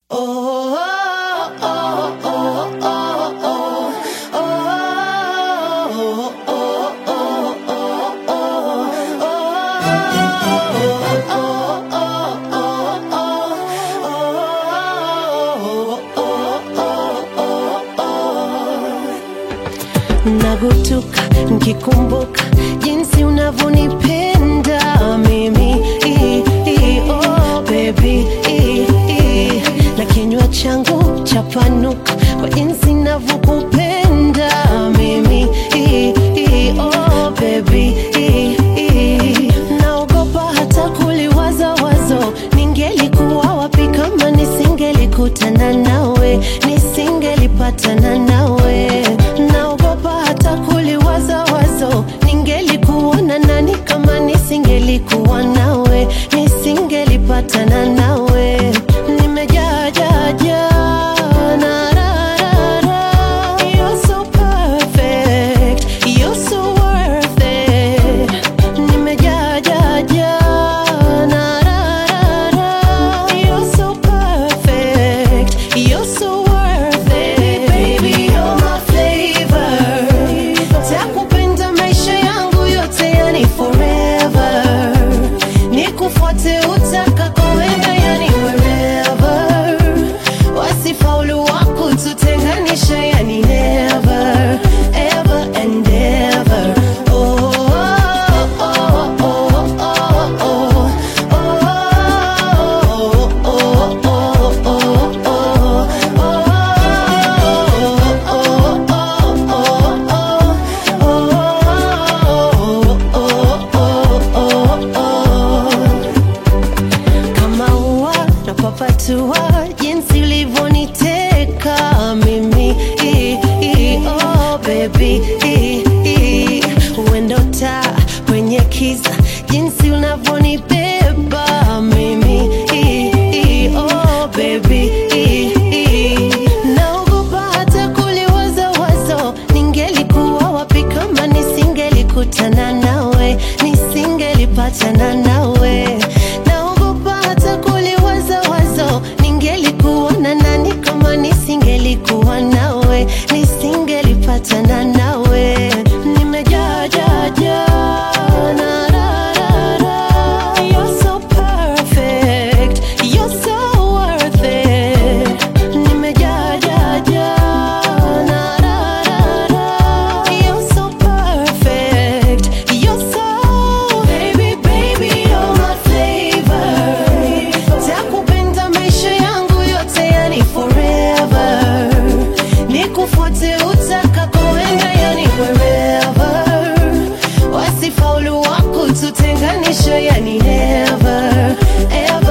nagutuka nkikumbuka jinsi unavyonipenda mimi I, I, oh, baby I, I. na kinywa changu chapanuka kwa jinsi navyokupenda mimi I, I, oh, baby I, I. naogopa hata kuliwaza wazo ningelikuwa wapi kama nisingelikutana nawe nisingelipatana nawe naogopa hata kuliwaza wazo ningelikuona nani kama nisingelikuwa nawe nisingelipatana nawe nimejaa jaa jaa na ra ra ra You're so perfect You're so worth it nimejaa jaa jaa na ra ra ra You're so perfect You're so worth it Baby, you're my flavor Takupenda maisha yangu yote yani forever Nikufuate utakakoenda yani wherever Wasifaulu wako tutenganisha yani never Ever and ever Oh, oh, oh, oh, oh, oh, oh, oh, oh, oh, oh, kama ua napapatua jinsi ulivyoniteka mimi I, I, oh, baby I, I. uendo taa kwenye kiza jinsi unavyonibeba mimi I, I, oh, baby I, I. naogopa hata kuliwaza wazo ningelikuwa wapi kama nisingelikutana nawe nisingelipatana nawe naogopa hata kuliwaza wazo ningelikuwa na nani kama nisingelikuwa nawe nisingelipatana nawe nimejaa jaa jaa na ra ra ra You're so perfect You're so worth it nimejaa jaa jaa na ra ra ra You're so perfect You're so baby baby you're my flavor Takupenda maisha yangu yote yani forever Nikufuate utakakoenda yani wherever Wasifaulu wako tutenganisha yani never ever